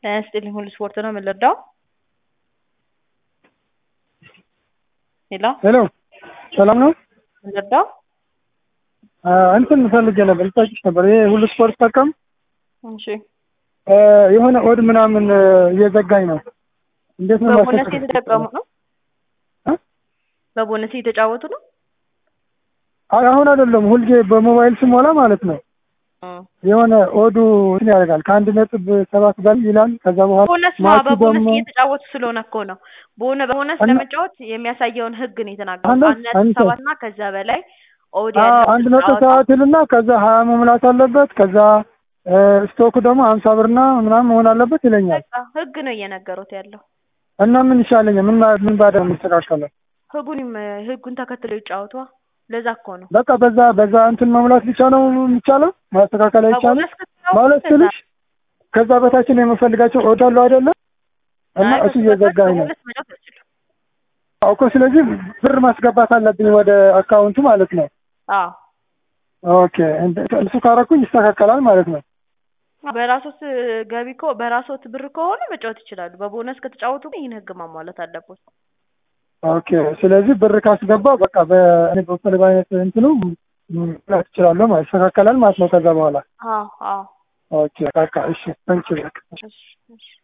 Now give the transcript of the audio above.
ጤና ይስጥልኝ ሁሉ ስፖርት ነው የምንረዳው? ሄሎ ሄሎ ሰላም ነው? የምንረዳው? እንትን ፈልጌ ነበር ልጠይቅሽ ነበር። ይሄ ሁሉ ስፖርት ጠቀም እሺ የሆነ ኦድ ምናምን እየዘጋኝ ነው። እንዴት ነው በቦነስ ማስተካከል? እየተጠቀሙ ነው? እ? በቦነስ እየተጫወቱ ነው? አይ አሁን አይደለም፣ ሁልጊዜ በሞባይል ስሞላ ማለት ነው እ። የሆነ ኦዱ እንትን ያደርጋል ከአንድ ነጥብ ሰባት ጋር ይላል። ከዛ በኋላ ቦነስ ነው ማቹ በቦነስ ደግሞ እየተጫወቱ ስለሆነ እኮ ነው። ቦነ በቦነስ እና- ለመጫወት የሚያሳየውን ህግ ነው የተናገሩት። አንድ- አንድ ነጥብ አንድ- ሰባት እና ከዛ በላይ ኦድ አ- ያለው አንድ ነጥብ ጨዋታ ሰባት ይልና ከዛ ሀያ መሙላት አለበት። ከዛ እ፣ ስቶክ ደግሞ ሀምሳ ብርና ምናምን መሆን አለበት ይለኛል። በቃ ህግ ነው እየነገሩት ያለው። እና ምን ይሻለኛል? ምን ማ- ምን ባደርግ የሚስተካከለው? ህጉን ይም- ህጉን ተከትለው ይጫወቷ። ለዛ እኮ ነው በቃ በዛ በዛ እንትን መሙላት ብቻ ነው የሚቻለው፣ ማስተካከል አይቻልም በቦነስ ከተጫወቱ ማለት ከዛ ትንሽ ከዛ በታችን የምፈልጋቸው ኦድ አለው አይደለም እና አይ እሱ ከሱ በታች እየዘጋኝ ነው በቦነስ መጫወት አይችሉም። እኮ። ስለዚህ ብር ማስገባት አለብኝ ወደ አካውንቱ ማለት ነው። አዎ ኦኬ እንደ- እሱ ካረኩኝ ይስተካከላል ማለት ነው። በራሶት ገቢ እኮ በራሶት ብር ከሆነ መጫወት ይችላሉ። በቦነስ ከተጫወቱ ግን ይህን ህግ ማሟላት አለበት። ኦኬ ስለዚህ ብር ካስገባ በቃ በእኔ በፈለገው አይነት እንትኑ ማለት እችላለሁ ማለት ይስተካከላል ማለት ነው። ከዛ በኋላ አዎ አዎ ኦኬ በቃ እሺ፣ ታንኪዩ በቃ እሺ እሺ